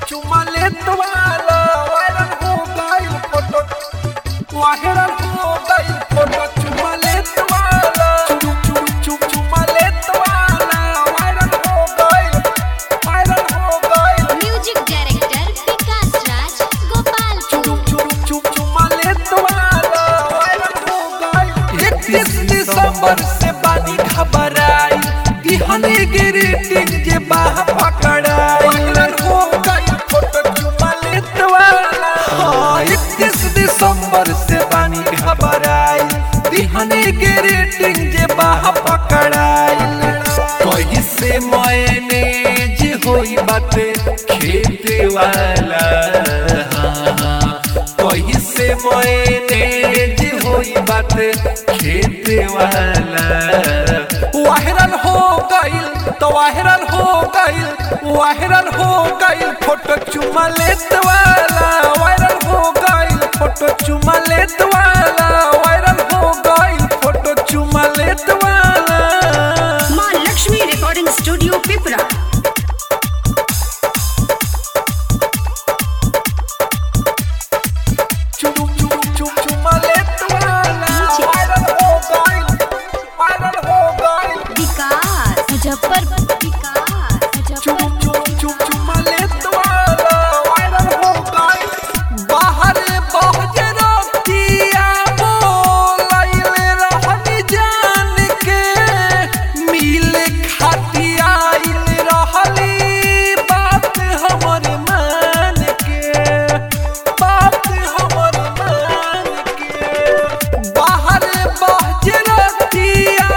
चुमा लेत वाला वायरल हो गई फोटो वायरल हो गई फोटो चुमा लेत वाला चुम चुम चुम चुमा लेत वाला वायरल हो गई वायरल हो गई म्यूजिक डायरेक्टर विकास राज गोपालपुर चुम चुम चुम चुमा लेत वाला वायरल हो गई इकतीस दिसंबर से बानी घबराई दिहने ग्रीटिंग जे बाह पकड़ाई वायरल हो गई फोटो चुमा लेत वाला हाँ, इकतीस दिसंबर से बानी घबराई दिहने ग्रीटिंग जे बाह पकड़ाई कहीं से मैंने जे होई बाते खेते वाला हाँ, हाँ, कहीं से मैंने जे होई बाते खेते वाला वायरल हो गइल तो वायरल हो गइल वायरल हो गइल फोटो चुमा लेत वाला वायरल हो गइल फोटो चुमा लेत वाला वायरल हो गइल फोटो चुमा लेत वाला माँ लक्ष्मी रिकॉर्डिंग स्टूडियो पिपरा चुम चुम चुम चुमा लेत वाला वायरल हो गइल वायरल हो गइल विकास मुजफ्फरपुर विकास चुम मुजफ्फरपुर चुम चुम चुमा लेत वाला वायरल हो गइल बाहर बहजे रतिया बोलैले रहनी जान के मिले खातिया आइल रहली बात हमर मान के बात हमर मान के बाहर बहजे रतिया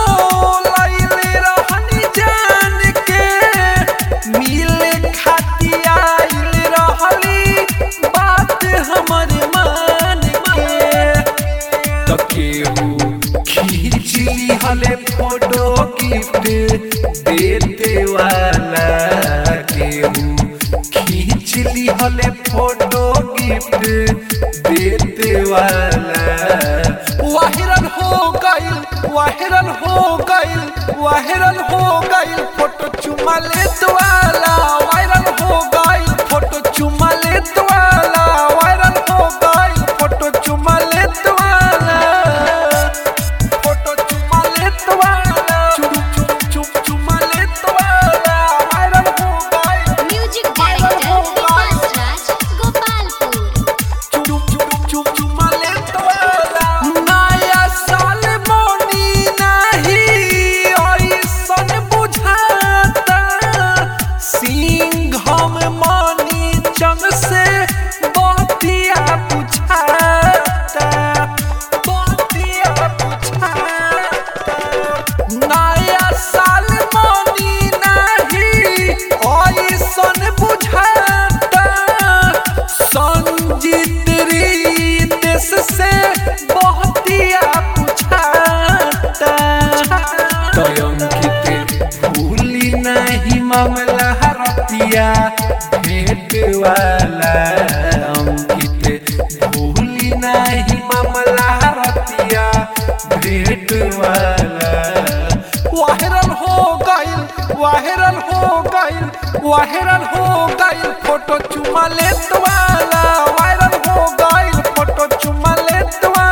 बोलैले रहनी जान के मिले खातिया आइल रहली बात हमर मान के त केहू खींच हले फोटो गिफ्ट देते वाला केहू खींच हले फोटो गिफ्ट देते वाला वायरल हो गइल वायरल हो गइल वायरल हो गइल फोटो चुमा लेत वाला वायरल हो गइल फोटो चुमा लेत वाला वायरल हो गइल फोटो चुमा लेत वाला फोटो चुमा लेत वाला चुम चुम चुम चुमा लेत वाला वायरल हो गइल म्यूजिक डायरेक्टर विकास राज गोपालपुर चुम चुम चुम चुमा लेत वाला नया साल मोनी नहीं ऐसन बुझाता सिंह हम मानी चंद से बतिया पुछाता बतिया पुछाता नया साल मोनी नहीं ऐसन बुझाता संजीत रितेश से बहतिया पुछाता तयंकित भूली नहीं मामला हरतिया भेट वाला अंकित भूली नहीं मामला हरतिया भेट वाला वायरल हो गइल वायरल हो गइल वायरल हो गइल फोटो चुमा लेत वाला वायरल हो गइल फोटो चुमा लेत वाला